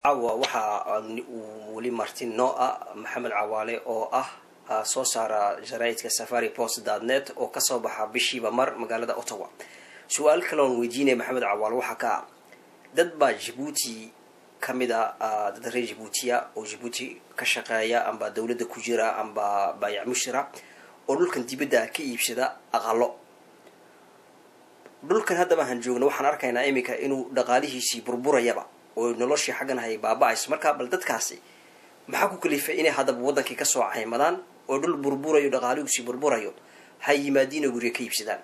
caawa waxaa uu weli marti noo ah maxamed cawaale oo ah soo saara jaraaidka safari post dadnet oo kasoo baxa bishiiba mar magaalada ottawa su-aal kale oon weydiinaya maxamed cawaale waxaa ka ah dad baa jabuuti kamid a dad reer jabuutiya oo jabuuti ka shaqeeya amba dawladda ku jira amba baayac mushira oo dhulkan dibadda ka iibsada aqalo dhulkan haddaba han joogna waxaan arkaynaa iminka inuu dhaqaalihiisii burburayaba oo noloshii xaggan hay baaba-ayso markaa bal dadkaasi maxaa ku kalifay inay haddaba waddankii kasoo caymadaan oo dhul burburayo dhaqaalihiisii burburayo ha yimaadiin oo guryo ka iibsadaan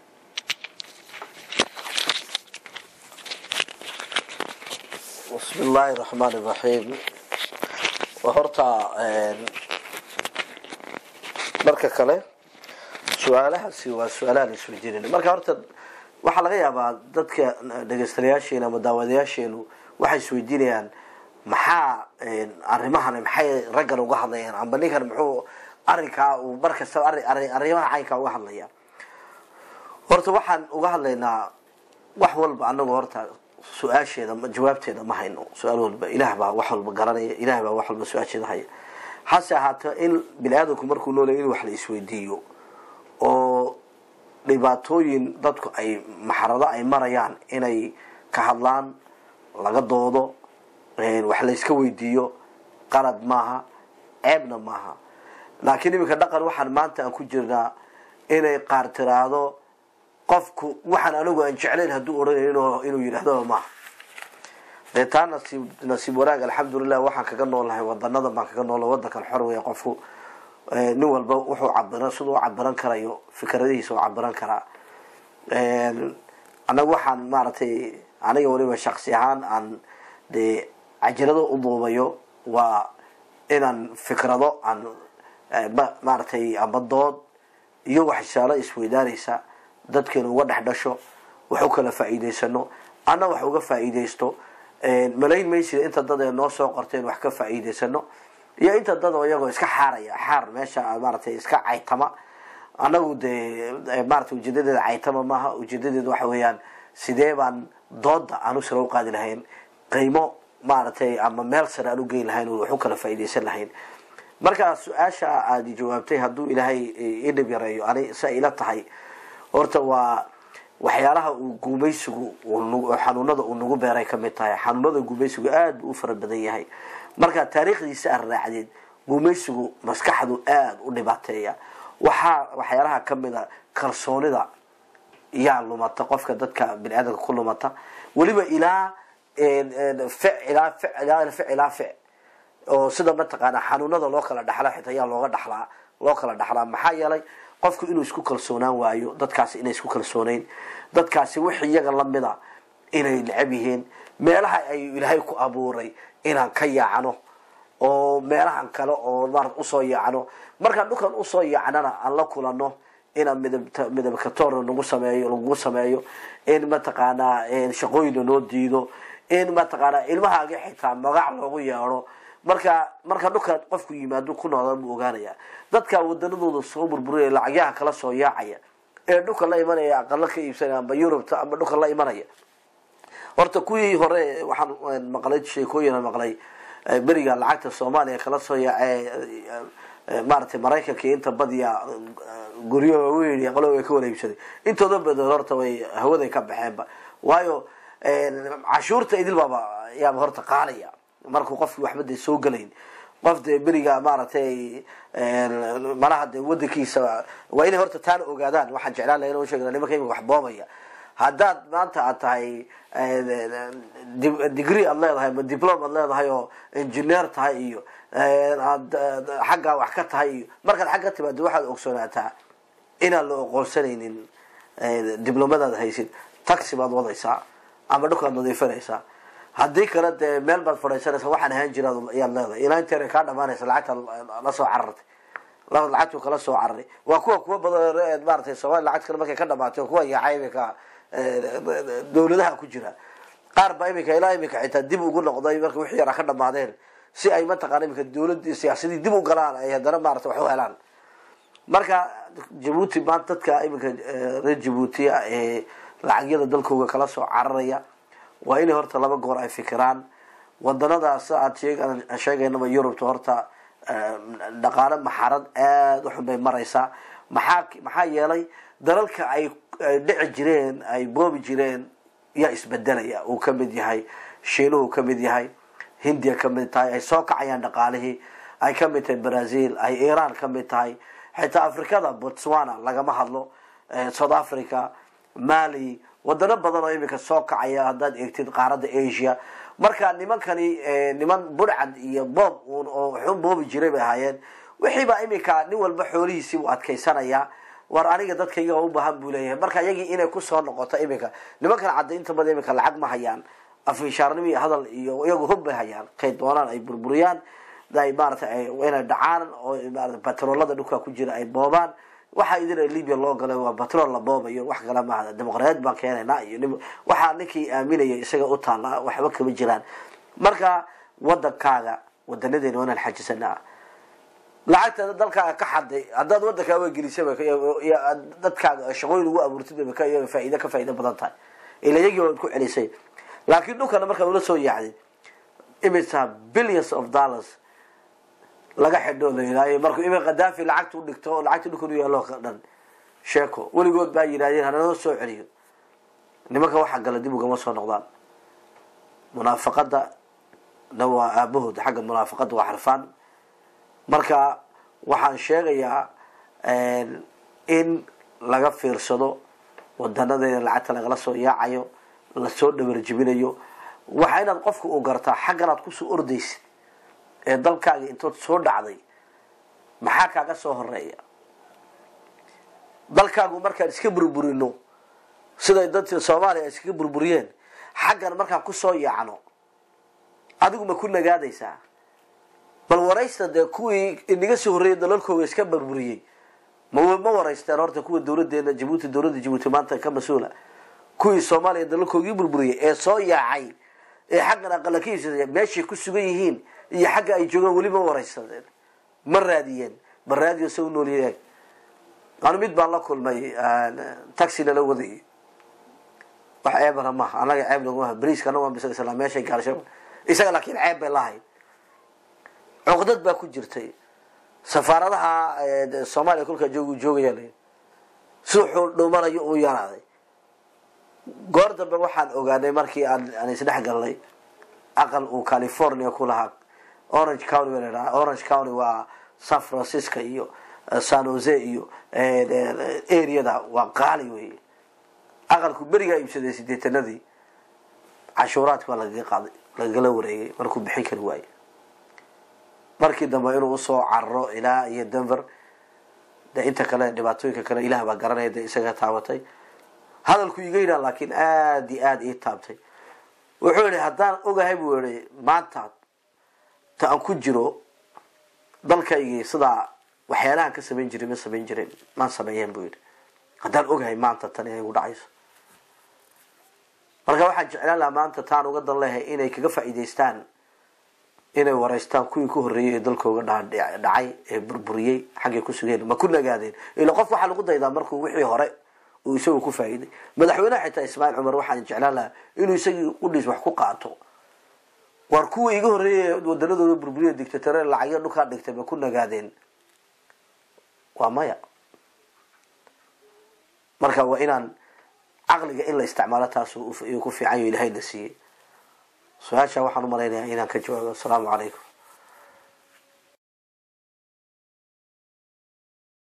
bismi illaahi raxmaan iraxiim horta marka kale su-aalahaasi waa su-aalahan isweydiinayna marka horta waxaa laga yaabaa dadka dhegeystayaasheena ama daawadayaasheenu waxay isweydiinayaan maxaa arrimahan maxay raggan uga hadlayaan amba ninkan muxuu arrinkaa uu mar kastaba arrimaha caynkaa uga hadlaya horta waxaan uga hadlaynaa wax walba anagu horta su-aasheeda jawaabteeda ma hayno su-aal walba ilaah baa wax walba garanaya ilaah baa wax walba su-aasheeda haya hase ahaato in bini aadamku markuu noolaya in wax la isweydiiyo oo dhibaatooyin dadku ay maxarado ay marayaan inay ka hadlaan laga doodo wax layska weydiiyo qalad maaha ceebna maaha laakiin iminka dhaqan waxaan maanta aan ku jirnaa inay qaar tiraahdo qofku waxaan anigu aan jeclayn hadduu odhanayo inuu yidhahdo maaha dee taa nasiib nasiib wanaag alxamdulilah waxaan kaga noolnahay wadanada baan kaga noolnahay wadankan xor weya qofku nin walba wuxuu cabira siduu u cabiran karayo fikradihiisa u cabiran karaa annaga waxaan maaragtay aniga waliba shaksi ahaan aan dee cajalado u duubayo waa inaan fikrado aan maaragtay amba dood iyo waxshaalo isweydaanaysa dadkeenu uga dhex dhasho wax u kala faa'iidaysano anna wax uga faa'iidaysto malayn maysida inta dad ee noo soo qorteen wax ka faa'iidaysano iyo inta dad oo iyagoo iska xaaraya xaar meesha maaragtay iska caytama annagu dee maratay ujeedadeeda caytama maaha ujeedadeeda waxa weeyaan sidee baan dooda aan u sare u qaadi lahayn qiimo maaragtay ama meel sare aan u geyn lahayn wax u kala faa'iidaysan lahayn markaa su-aasha aada jawaabtay hadduu ilaahay idhib yareeyo ani sa ila tahay horta waa waxyaalaha uu guumaysigu xanuunada uu nagu beeray kamid tahay xanuunada guumaysigu aada buu u fara badan yahay marka taariikhdiisa aad raacdeed guumaysigu maskaxdu aada u dhibaateeya waxaa waxyaalaha kamid a kalsoonida yaa lumata qofka dadka bini aadamka ku lumata weliba ilaa fic ilaa fic ilaa fic ilaa fic oo sida mataqaana xanuunada loo kala dhaxla xitaa yaa looga dhaxlaa loo kala dhaxlaa maxaa yeelay qofku inuu isku kalsoonaan waayo dadkaasi inay isku kalsooneyn dadkaasi wix iyaga lamida inay necab yihiin meelaha ay ilaahay ku abuuray inaan ka yaacno oo meelahan kale oo marat usoo yaacno markaan dhulkan usoo yaacnana aan la kulano inaan midab midabkatoor nagu sameeyo lagu sameeyo in mataqaanaa shaqooyina noo diido in mataqaanaa ilmahaagi xitaa magac loogu yeedho marka marka dhulka qofku yimaado ku noolaa buu ogaanaya dadka wadanadooda soo burburaya lacagyaha kala soo yaacaya ee dhulka la imanaya aqalo ka iibsanaya amba yurubta amba dhulka la imanaya horta kuwii hore waxaan maqlay sheekooyina maqlay beriga lacagta soomaaliya kala soo yaace maaragtay maraykanka inta badiya guryo waaweyn aqalo way ka wala iibsaday intooda badan horta way hawaday ka baxeenba waayo cashuurta idil baaba yaaba horta qaalaya markuu qofki waxba dee soo gelayn qof dee beriga maaragtay malaha dee wadankiisa waa inay horta taana ogaadaan waxaan jeclaan laha in sheegna nimanka imika wax boobaya haddaad maanta aad tahay degree aad leedahay ama diplom aad leedahay oo engineer tahay iyo aad xaggaa wax ka tahay iyo markaad xag ka timaado waxaad ogsoonaataa inaan la oqoonsanaynin diblomadaad haysid taxi baad wadaysaa ama dhulkaad nadiifinaysaa haddii kale dee meel baad fadhiisanaysa waxaan ahaan jira ayaad leedahay ilaa inteera kaa dhamaanaysa lacagta la soo carartay lacagtu kala soo cararay waa kuwa kuwa badan maaratay soomali lacagta kale markay ka dhamaatay kuwa yaacay imika dawladaha ku jira qaar baa imika ilaa imika xitaa dib ugu noqday marka wixii yaraa ka dhamaadeen si ay mataqana imika dawladii siyaasadii dib u galaan ay haddana maarata wax u helaan marka jabuuti maanta dadka iminka reer jabuutiya ee lacagyada dalkooga kala soo cararaya waa inay horta laba goor ay fikiraan wadanadaas aad sheegaynaba yurubta horta dhaqaale maxarad aada u xun bay maraysaa maxaa maxaa yeelay dalalka ay dhici jireen ay boobi jireen yaa isbedelaya uu kamid yahay shiinuhu kamid yahay hindiya kamid tahay ay soo kacayaan dhaqaalihii ay kamid tahay brazil ay iran kamid tahay xitaa afrikada botswana lagama hadlo south africa mali wadano badan oo imika soo kacaya haddaad eegtid qaaradda asia marka nimankani niman budhcad iyo boob un oo xun boobi jiray bay ahaayeen wixiiba imika nin walba xoolihiisii buu adkaysanayaa war aniga dadkayga u baahan buu leeyahay marka iyagii inay kusoo noqoto imika nimankan cadaynta bada imika lacag ma hayaan afishaarnimo iyo hadal iyo iyagu hub bay hayaan kay doonaan ay burburiyaan ay maaratay inay dhacaan oo maarata batroolada dhulka ku jira ay boobaan waxaa idin libya loo galay waa batrool la boobayo wax kale maaha dimuqraadiyad baan keenaynaa iyo waxaa ninkii aaminaya isaga u taallaa waxba kama jiraan marka wadankaaga wadanadeena waa inaan xajisanaa lacagta dalkaaga ka xaday haddaad wadankaa gelisaba dadkaaga shaqooyin ugu abuurtid faaid ka faa'ido badan tahay ila iyagii waad ku celisay laakiin dhulkana markaad ula soo yaacdid imisa billions of dollars laga xidho la yidhaayo markuu imi khadaafi lacagta u dhigto oo lacagta dhulkan u yaalo dhan sheeko weligood baa yidhahdeen hananoo soo celiyo nimanka waxa gala dib ugama soo noqdaan munaafaqada na waa aabahood xagga munaafaqada waa xarfaan marka waxaan sheegayaa in laga fiirsado wadanadeena lacagta lagala soo yaacayo lasoo dhabarjibinayo waxa inaad qofka u gartaa xagganaad kusoo ordaysid ee dalkaaga intood soo dhacday maxaa kaaga soo horeeya dalkaagu markaan iska burburino siday dadka soomaaliya ay iskaga burburiyeen xaggan markaan kusoo yaacno adigu ma ku nagaadaysaa bal waraysta dee kuwii inaga soo horreeyay dalalkooga iska burburiyey ma ma waraysteen horta kuwa dawladeena jabuuti dawladda jabuuti maanta ka mas-uula kuwii soomaaliya dalalkoogii burburiyey ee soo yaacay ee xaggan aqala ka iibsada meeshay ku sugan yihiin iyo xagga ay joogaan weli ma waraysadeen ma raadiyeen ma raadiyo sa u noolyaeg anu mid baan la kulmay taxi nala waday wax ceebana maaha anaga ceeb naguma briiska anaga waan bisla meeshay gaarsho isaga laakiin ceeb bay lahayd cuqdad baa ku jirtay safaaradaha soomaaliya kolkaa joog joogaya l suuxuu dhumanayo uu yaraaday goor dambe waxaan ogaanay markii aan aan isdhex galnay aqal uu california ku lahaa orange county ba ladhaha orange county waa san francisco iyo san jose iyo areada waa qaali wey aqalku berigaa iibsaday sideetanadii cashuuraadki baa lagaga qaaday lagagala wareegay markuu bixin kari waaye markii dambe inuu usoo cararo ilaa iyo denver de inta kale dhibaatooyinka kale ilaah baa garanaya de isaga taabatay hadalku iga yidhaha laakiin aada iyo aada ii taabtay wuxuu yihi haddaan ogahay buu yihi maanta ta aan ku jiro dalkaygii sidaa waxyaalahan ka samayn jiray ma samayn jiren maan sameeyeen buu yidhi haddaan ogahay maanta tan inay gu dhacayso marka waxaan jeclaan lahaa maanta taan uga dan lehay inay kaga faa'iidaystaan inay waraystaan kuwii ku horreeyey ee dalkooga dhacay ee burburiyey xaggay ku sugeen ma ku nagaadeen ila qof waxaa lagu daydaa markuu wixii hore uu isagu ku faa'iiday madaxweyneha xitaa ismaaciil cumar waxaan jeclaan lahaa inuu isagii udhiis wax ku qaato war kuwa iga horreeyay wadanadooda burburiya dictatore lacagyo dhulkaa dhigtay ma ku nagaadeen waa maya marka waa inaan caqliga in la isticmaalo taas ku fiican yo ilahayna siiyey su-aasha waxaan u malaynayaa inaan ka jawaabo asalaamu calaykum